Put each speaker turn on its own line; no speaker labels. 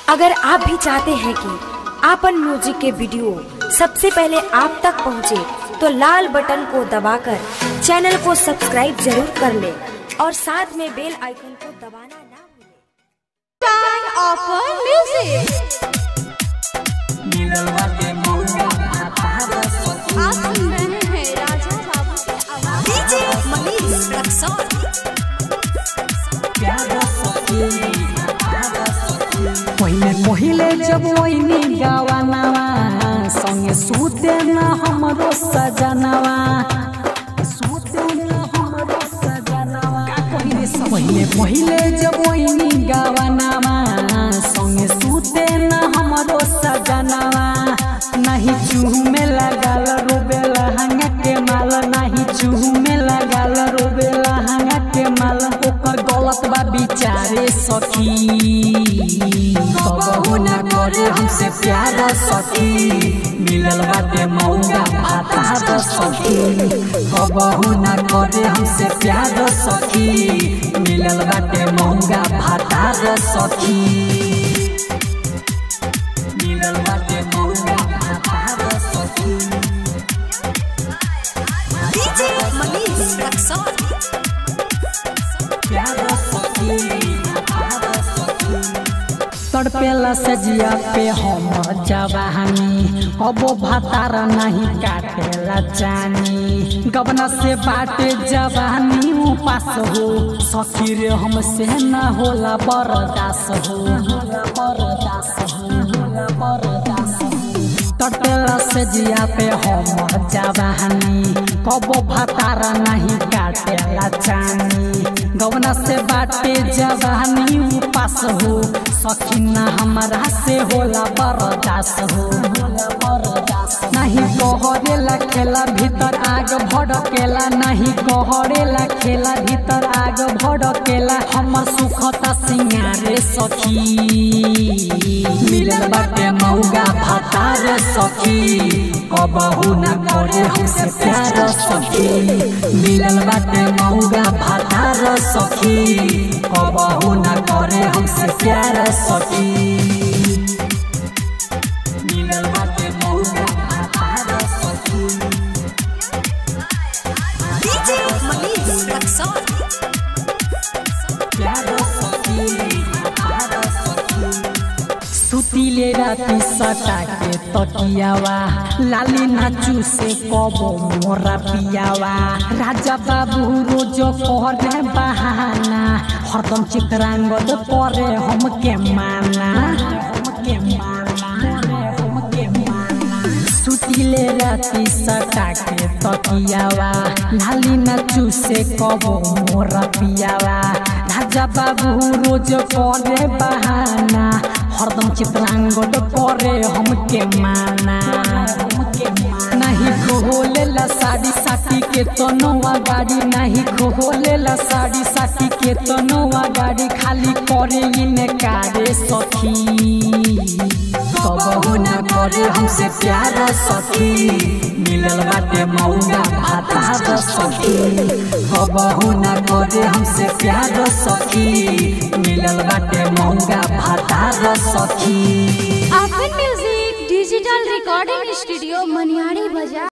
अगर आप भी चाहते हैं कि आपन म्यूजिक के वीडियो सबसे पहले आप तक पहुंचे, तो लाल बटन को दबाकर चैनल को सब्सक्राइब जरूर कर ले और साथ में बेल आइकन को दबाना ना भूलें।
Time of music. आप सुन रहे हैं राजा बाबू की आवाज डीजे मनीष रक्सौल
पहिले पहिले जब ओइनी गावानावा संगे सुते न हमरो सजनावा सुते न हमरो सजनावा पहिले पहिले जब ओइनी गावानावा संगे सुते न हमरो सजनावा नहीं चूह में लगाल रोबेला हंगा के माल नहीं चूह में लगाल रोबेला हंगा के माल ओकर गलत बा बिचारे सखी कबहू न करे हमसे प्यार सखी मिलल बाटे मौगा भाता सखी कबहू न करे हमसे प्यार सखी मिलल बाटे मौगा भाता सखी मिलल बाटे मौगा भाता सखी
डीजे मनीष रक्सौल
प्यार सखी भाता सखी तड़पेला से जिया पे हम जवानी अब भातार नहीं काटेला जानी गबना से बाटे जवानी उपास हो सखी रे हमसे न होला बरदास हो बरदास हो बरदास हो तटला से जिया पे हम जवानी कबो भातार नहीं काटेला जानी गवना से बाटे जवानी उपास हो सखीना हमारा से होला बरदास हो नहीं कहरेला खेला भीतर आग भड़केला नहीं कहरेला खेला भीतर आग भड़केला हमर सुखता सिंगारे सखी मिलल बाटे मौगा भातार सखी कबहू न करे हमसे प्यार सखी मिलल बाटे मौगा भातार सखी कबहू न करे हमसे प्यार सखी मिलल बाटे मौगा भातार सखी
डीजे मनीष रक्सौल
प्यार सखी भातार सखी सुतिले राति सटा के तकियावा लाली नाचू से कबो मोरा पियावा राजा बाबू रोज करे बहाना हरदम चित्रांगद करे हमके माना हमके माना हमके माना सुतिले राति सटा के तकियावा लाली नाचू से कबो मोरा पियावा राजा बाबू रोज करे बहाना हरदम चित्रांगद करे हमके माना नहीं खोलेला साड़ी साथी के तनवा गाड़ी नहीं खोलेला साड़ी साथी के तनवा गाड़ी खाली करे इनकारे सखी कबहू न करे हमसे प्यार सखी मिलल बाटे मौगा भाता सखी कबहू न करे हमसे प्यार सखी मिलल बाटे मौगा भाता सखी
अपन music digital recording studio Maniyari बाजार